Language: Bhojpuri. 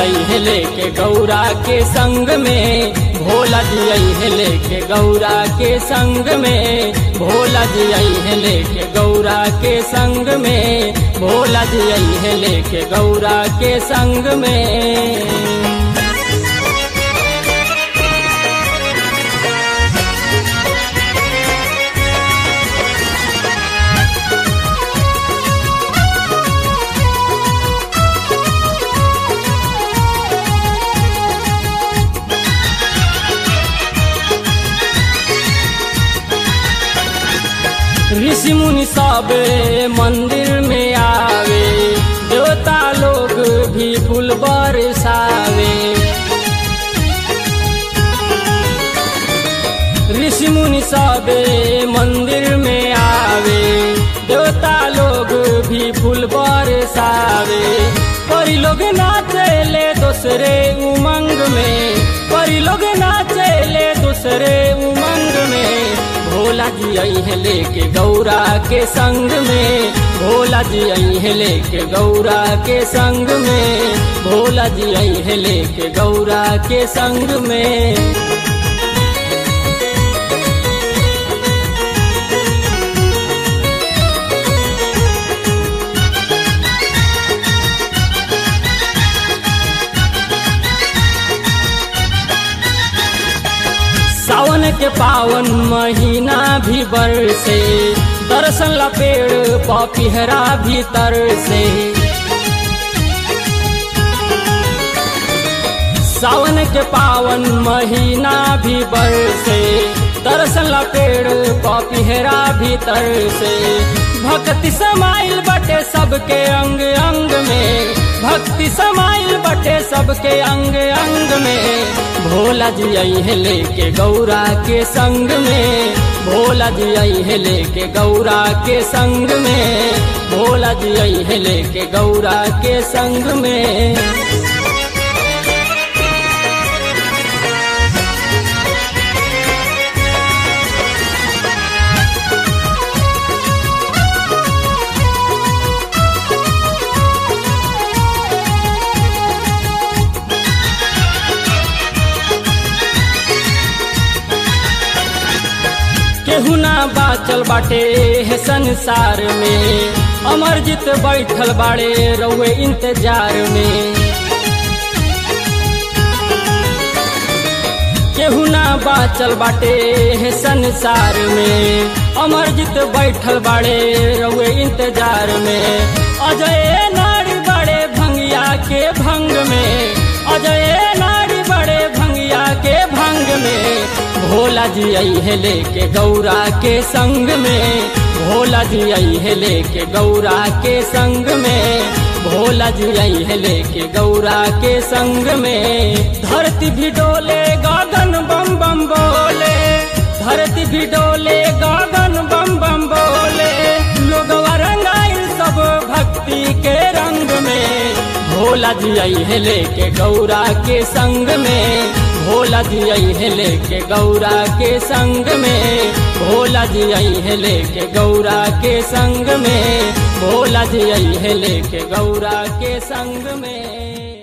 आई है लेके गौरा के संग में भोला जी आई है लेके गौरा के संग में भोला जी आई है लेके गौरा के संग में भोला जी आई है लेके गौरा के संग में ऋषि मुनि सब मंदिर में आवे देवता लोग भी फूल बरसावे ऋषि मुनि सब मंदिर में आवे देवता लोग भी फूल बरसावे परी लोग नाचेले दूसरे उमंग में परी लोग नाचेले दूसरे उमंग में भोला जी आई है लेके गौरा के संग में भोला जी आई है लेके गौरा के संग में भोला जी आई है लेके गौरा के संग में सावन के पावन महीना भी बरसे दर्शन ला पेड़ पपिहरा भीतर से सावन के पावन महीना भी बरसे दर्शन ला पेड़ पपिहरा भीतर से भक्ति समाइल बटे सबके अंग अंग में भक्ति समाइल बटे सबके अंग अंग में भोला जी आई है लेके गौरा के संग में भोला जी आई है लेके गौरा के संग में भोला जी आई है लेके गौरा के संग में केहू ना बाचल बाटे है संसार में अमरजीत बैठल बाड़े रउए इंतजार में केहू ना बाचल बाटे है संसार में अमरजीत बैठल बाड़े रउए इंतजार में अजय नारी बड़े भंगिया के भंग में अजय नारी बड़े भंगिया के भंग में भोला जी आई है लेके गौरा के संग में भोला जी आई है लेके गौरा के संग में भोला जी आई है लेके गौरा के संग में धरती भी डोले गगन बम बम बोले धरती भी डोले गगन बम बम बोले लोग रंगाइल सब भक्ति के रंग में भोला जी आई है लेके गौरा के संग में भोला जी आई है लेके गौरा के संग में भोला जी आई है लेके गौरा के संग में भोला जी आई है लेके गौरा के संग में